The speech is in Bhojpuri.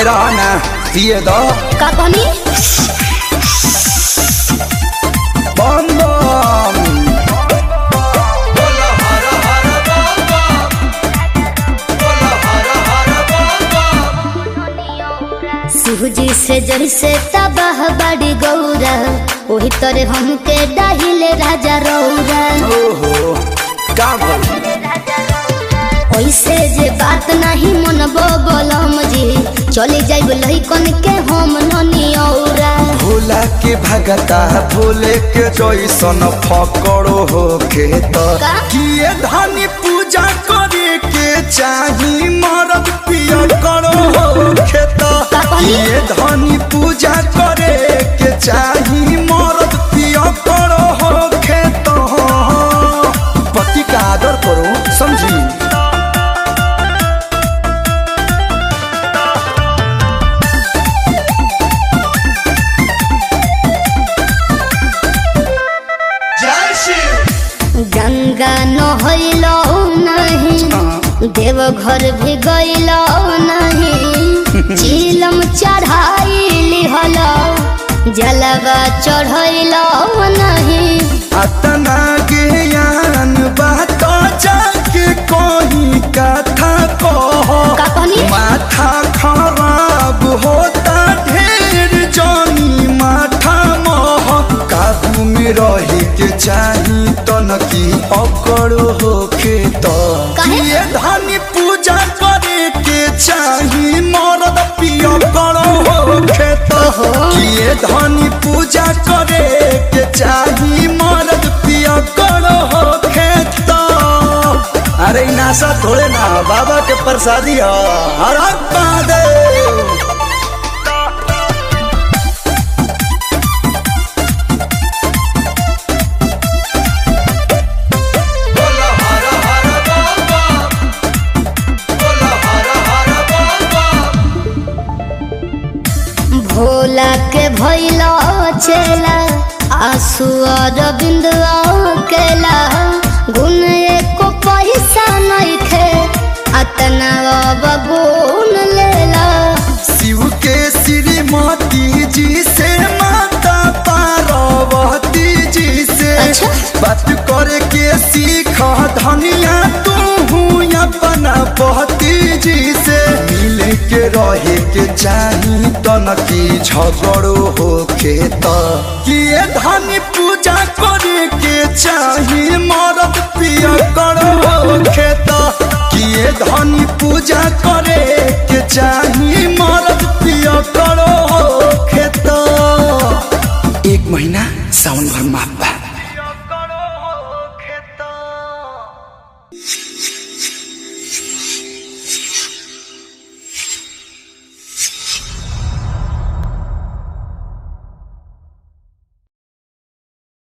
में रहा ना पिए दो का कहनी बम बम सूजी से जैसे तबाह बड़ी गौरा वही तरह हमके डाहिले राजा रौरा ओहो का बोल ऐसे जे बात नहीं मनबो बोलम जी चले जाइब लइकन के हम ननी औरा भोला के भगता भोले के जैसन फकड़ो हो खेत का? किए धनी पूजा करे के चाही मरद पिय करो हो खेत का कहली? किए धनी पूजा करे के चाही मरद पिय करो हो खेत पति का आदर करो समझी गंगा नहैलो नहीं देवघर भी गैलो नहीं चिलम चढ़ाई लिहल जलवा चढ़ैलो नहीं अतना ज्ञान बात जाके कोई कथा कहो का कहनी माथा खराब होता ढेर जानी माथा मोह काबू में रहे के चाही तनकी अकड़ होके तो काहे? किए धनी पूजा करे के चाही मरद पिय करो होके तो ओहो। किए धनी पूजा करे के चाही मरद पिय करो होके तो अरे इ नासा थोड़े ना बाबा के प्रसादी ह हर हर महादेव भोला के भैलो चेला आंसू और बिंदुआ केला गुण एको पैसा नहीं खे अतना अब गुण लेला शिव के श्रीमती जी से माता पार्वती जी से अच्छा। बात करे के सीख धनिया तू अपना पति जी से मिले के रहे के चाही तनकी झगड़ो होके त किए धनी पूजा करे के चाही मरद पिय करो होके त किए धनी पूजा करे के चाही मरद पिय करो होके त एक महीना सावन भर माफ बा